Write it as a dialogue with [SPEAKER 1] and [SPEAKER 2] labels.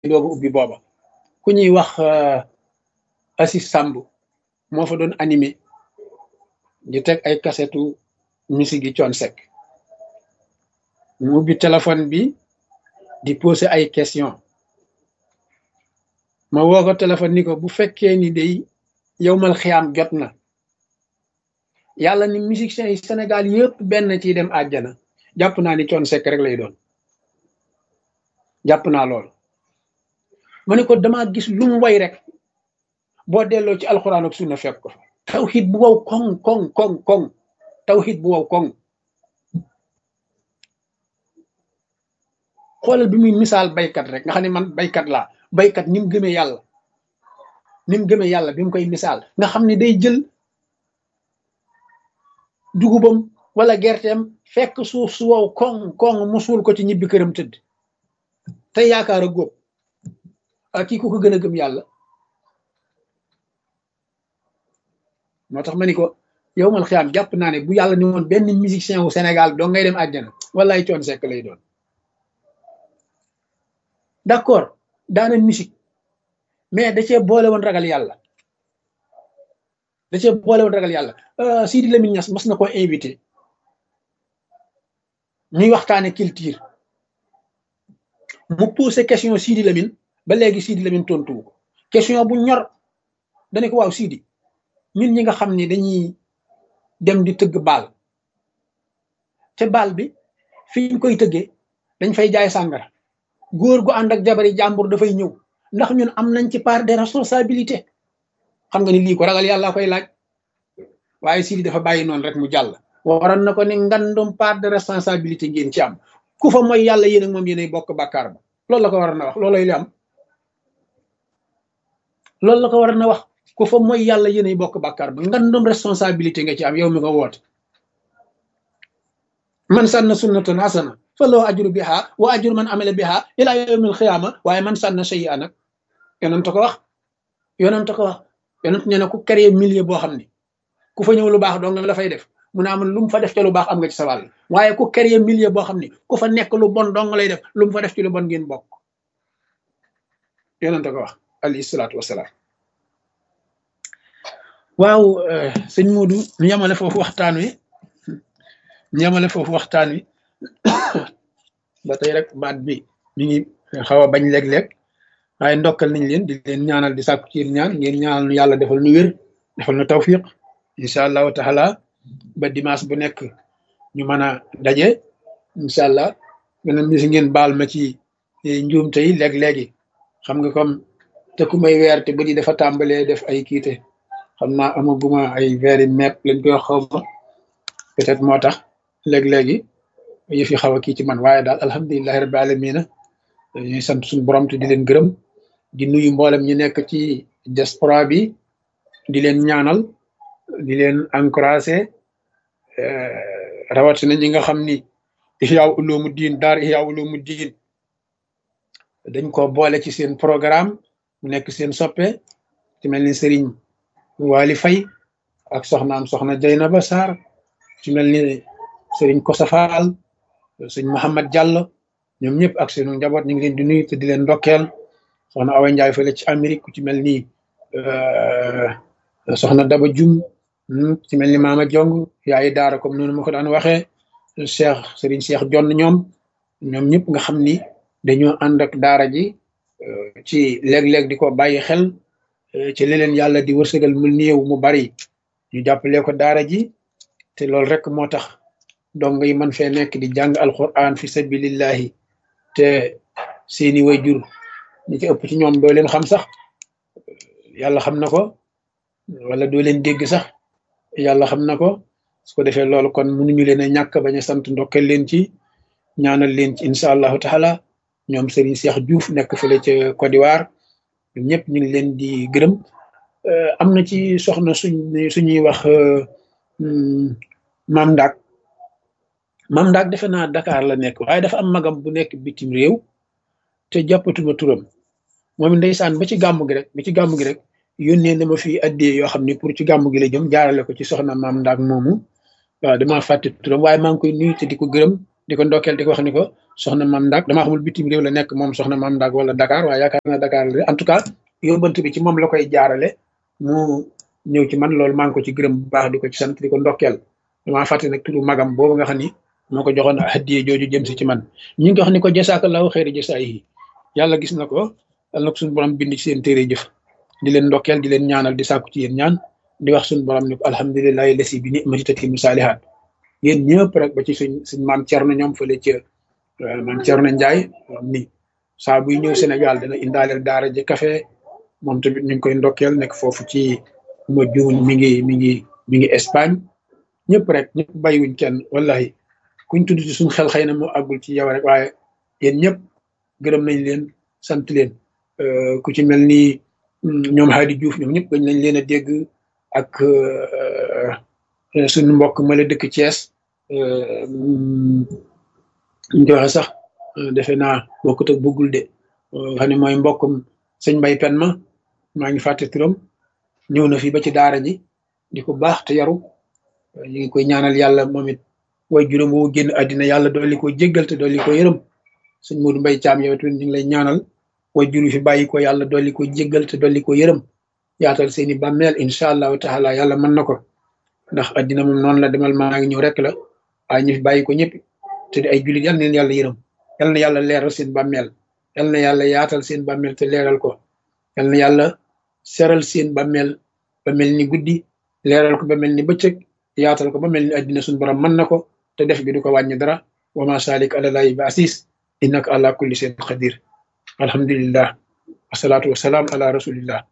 [SPEAKER 1] dooga ubbi booba ku ñuy wax Assis Samb moo fa doon animé di teg ay kasetu musique yi coon sec mu ubbi téléphone bi di poser ay question ma woo ko téléphone ni ko bu fekkee ni day yow mal xiyaam jot na yàlla ni musiciens yi Sénégal yëpp benn ciy dem àjjana jàpp naa ni coon sec rek lay doon jàpp naa lool ma ne ko dama gis lu mu way rek boo delloo ci alxuraan ak sunna fekk ko fa tawxid bu wow koŋ koŋ koŋ koŋ tawxid bu wow koŋ xoolal bi muy misaal baykat rek nga xam ne man baykat laa baykat ni mu gëmee yàlla ni mu gëmee yàlla bi mu koy misaal nga xam ne day jël dugubam wala gerteem fekk suuf su wow koŋ koŋ mu suul ko ci ñibbi këram tëdd te yaakaar a góob ak kii ku ko gën a gëm yàlla moo tax ma ni ko yow mal xiyaam jàpp naa ne bu yàlla ni woon benn musicien wu Sénégal doo ngay dem àjjana wallaay coon sekk lay doon d'accord daana musique mais da cee boole woon ragal yàlla da cee boole woon ragal yàlla Sidi Lamine Niass mas na ko invité ñuy waxtaane culture mu posé question Sidi Lamine ba léegi Sidi Lamine tontu ko question bu ñor dane ko waaw Sidi ñun ñi nga xam ni dañuy dem di tëgg baal te baal bi fi ñu koy tëggee dañ fay jaay sàngara góor gu ànd ak jabari jàmbur dafay ñëw ndax ñun am nañ ci part de responsabilité xam nga ni lii ko ragal yàlla koy laaj waaye Sidi dafa bàyyi noonu rek mu jàll waroon na ko ni ngandum part de responsabilité ngeen ci am ku fa mooy yàlla yéen ak moom yéenay bokk bàkkaar ba loolu la ko war na wax loolay li am loolu la ko war na wax ku fa mooy yàlla yéenay bokk bàkkaar ba ngandum responsabilité nga ci am yow mi ko woote man sànna sunnatan hasana fa loo ajru biha wa ajru man amila biha ila yawmil xiyaama waaye man sànna shay a nag yonent ko wax yonent ko wax yonent nee na ku créer milieu boo xam ni ku fa ñëw lu baax dong la fay def mu ne am lu mu fa def ca lu baax am nga ci sa wàll waaye ku créer milieu boo xam ni ku fa nekk lu bon dong lay def lu mu fa def ci lu bon ngeen bokk yonent ko wax alayhi salaatu wasalaam waaw sëñ Moodu ñu yemale foofu waxtaan wi ñu yemale foofu waxtaan wi ba tey rek baat bi ñu ngi xaw a bañ léeg-léeg waaye ndokkal nañ leen di leen ñaanal di sàkku ci ñaan ngeen ñaanal nu yàlla defal nu wér defal nu tawfiq incha allahu taala ba dimanche bu nekk ñu mën a daje incha allah beneen bi si ngeen baal ma ci njuumte yi léeg-léegi xam nga comme te ku may weer te ba di dafa tàmbalee def ay kiite xam naa amaguma ay veeri mepp lañ koy xaw ma peut-être moo tax léeg-léegi yëf yi xaw a kii ci man waaye daal alhamdulilahi rabbi alamina ñuy sant suñu borom te di leen gërëm di nuyu mboolem ñi nekk ci diaspora bi di leen ñaanal di leen encouragé rawatina ñi nga xam ni Ihya Ulumuddin daar Ihya Ulumuddin dañ ko boole ci seen programme mu nekk seen soppe ci mel ni Serigne Wali Fay ak soxnaam soxna Jaynaba Sarr ci mel ni Serigne Kosa Fall sëñ Mouhamad Diallo ñoom ñëpp ak seenu njaboot ñu ngi leen di nuyu te di leen ndokkeel soxna Awa Ndiaye fële ci Amérique ku ci mel ni soxna Daba Jum ci mel ni Maama Jong yaay daara comme noonu ma ko daan waxee Cheikh Serigne Cheikh Jonn ñoom ñoom ñëpp nga xam ni dañoo ànd ak daara ji ci léeg-léeg di ko bàyyi xel ci leneen yàlla di wërsëgal mu néew mu bari ñu jàppale ko daara ji te loolu rek moo tax dong yi man fee nekk di jàng alquran fi sabilillahi te seeni wayjur ñi ci ëpp ci ñoom doo leen xam sax yàlla xam na ko wala doo leen dégg sax yàlla xam na ko su ko defee loolu kon mënuñu leen a ñàkk bañ a sant ndokkal leen ci ñaanal leen ci incha allahu taala ñoom Serigne Cheikh Diouf nekk fële ca Côte d'Ivoire ñoom ñëpp ñu ngi leen di gërëm am na ci soxna suñ suñuy wax maam Ndak maam Ndak defe naa Dakar la nekk waaye dafa am magam bu nekk bitim réew te jàppatuma turam moom ndeysaan ba ci gàmmu gi rek ba ci gàmmu gi rek yónnee na ma fi addee yoo xam ne pour ci gàmmu gi la jëm jaarale ko ci soxna maam Ndak moomu waaw damaa fàtte turam waaye maa ngi koy nuyu te di ko gërëm di ko ndokkeel di ko wax ni ko soxna Mam Ndak damaa xamul bitim réew la nekk moom soxna Mam Ndak wala Dakar waaye yaakaar naa Dakar la en tout cas yóbbant bi ci moom la koy jaarale mu ñëw ci man loolu maa ngi ko ci gërëm bu baax di ko ci sant di ko ndokkeel damaa fàtte nag turu magam boobu nga xam ni moo ko joxoon hadiye jooju jëm si ci man ñu ngi ko wax ni ko jasaakallahu xeeri jasaay yi yàlla gis na ko yàlla na ko suñu borom bind ci seen téere jëf di leen ndokkeel di leen ñaanal di sàkku ci yéen ñaan di wax suñu borom ni ko alhamdulilahi lesi bi ni'mati tatimu saalihaat yéen ñëpp rek ba ci suñ suñ maam Cerno ñoom fële ca maam Cerno Njaay ni saa buy ñëw Sénégal dana indaaleel daara ji café moom tamit ñu ngi koy ndokkeel nekk foofu ci ma juun mi ngi mi ngi mi ngi Espagne ñëpp rek ñëpp bàyyiwuñ kenn wallahi kuñ tudd ci suñ xel xëy na moo àggul ci yow rek waaye yéen ñëpp gërëm nañ leen sant leen ku ci mel ni ñoom Hadi Diouf ñoom ñëpp dañ nañ leen a dégg ak suñu mbokk ma la dëkk Thiès ñu ko waxee sax defe naa bokkut ak bëggul de xam ne mooy mbokkum sëñ Mbay Pen ma maa ngi fàtte turam ñëw na fi ba ci daara ji di ko baax te yaru ñu ngi koy ñaanal yàlla moom it way juróom woo génn àddina yàlla dolli ko jéggal te dolli ko yërëm sëñ Modou Mbay Caam yow tamit ñu ngi lay ñaanal way juru fi bàyyi ko yàlla dolli ko jéggal te dolli ko yërëm yaatal seeni bàmmeel incha allahu taala yàlla mën na ko ndax àddina moom noonu la demal maa ngi ñëw rek la waaye ñu fi bàyyi ko ñëpp te di ay jullit yal na leen yàlla yërëm yal na yàlla leeral seen bàmmeel yal na yàlla yaatal seen bàmmeel te leeral ko yal na yàlla seral seen bàmmeel ba mel ni guddi leeral ko ba mel ni bëccëg yaatal ko ba mel ni àddina suñu borom mën na ko te def bi du ko wàññi dara wa ma salik alalaahi ba asis innaka ala kulli shay'in qadir alhamdulillah wasalaatu wasalaam ala rasulillah